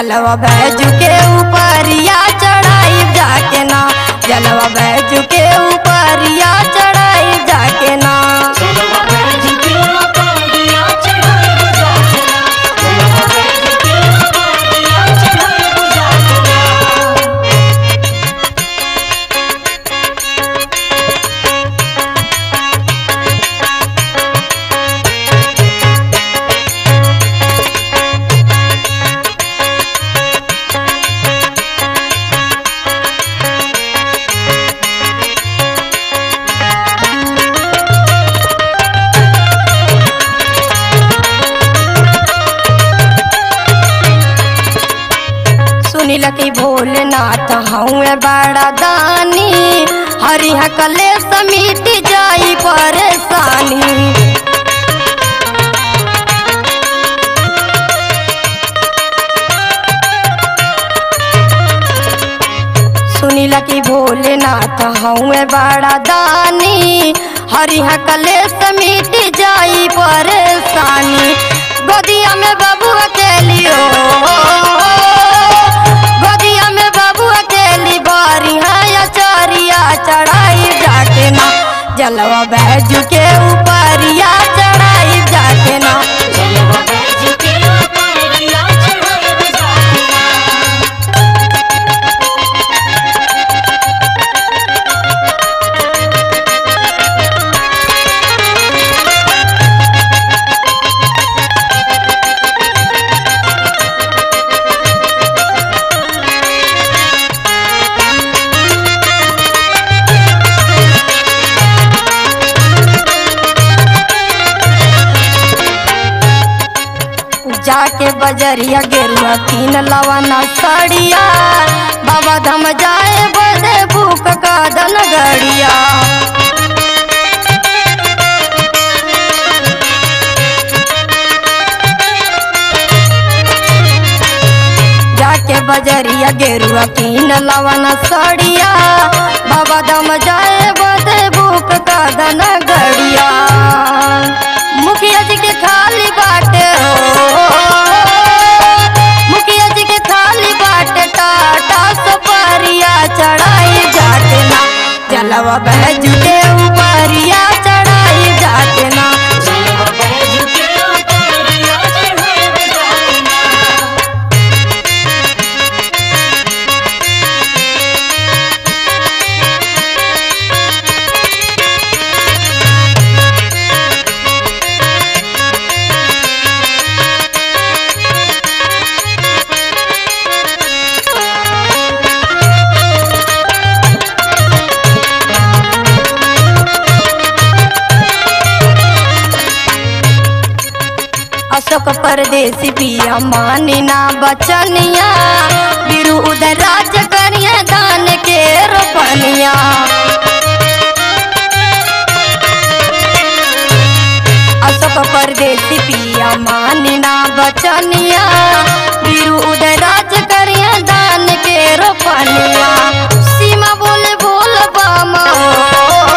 जलवा बैजू के ऊपरिया चढ़ाई जाके ना जलवा बैजू के ऊपरिया चढ़ाई जाके ना सुनिल की भोलेनाथ हूँ बड़ा दानी हरिह कले समिट जाई परेशानी सुनिल की भोलेनाथ हूँ बड़ा दानी हरिह कले समिट जाई परेशानी गोदिया में बाबू अकेलियो गोदिया में बाबू अकेली बारी है चरिया चढ़ाई जाके ना जलवा बैजू के ऊपरिया चढ़ाई जाके ना जाके बजरिया गेरुआ तीन लवाना सड़िया बाबा धम जाए बदे भूख का दन गड़िया जाके बजरिया गेरुआ तीन लवाना सड़िया बाबा धम जाए बदे भूख का दन गड़िया मुखिया जी के खाली बाटे हो मुखिया जी के खाली बाटे टाटा सुपारिया चढ़ाई जाके ना जलवा बैजू के ऊपरिया चढ़ाई जाके ना अशोक परदेसी पिया मानी ना बचनिया बिरु उधर राज करिया दान के रोपनिया अशोक परदेसी पिया मानी ना बचनिया बिरु उधर राज करिया दान के रोपनिया सीमा बोले बोल बामा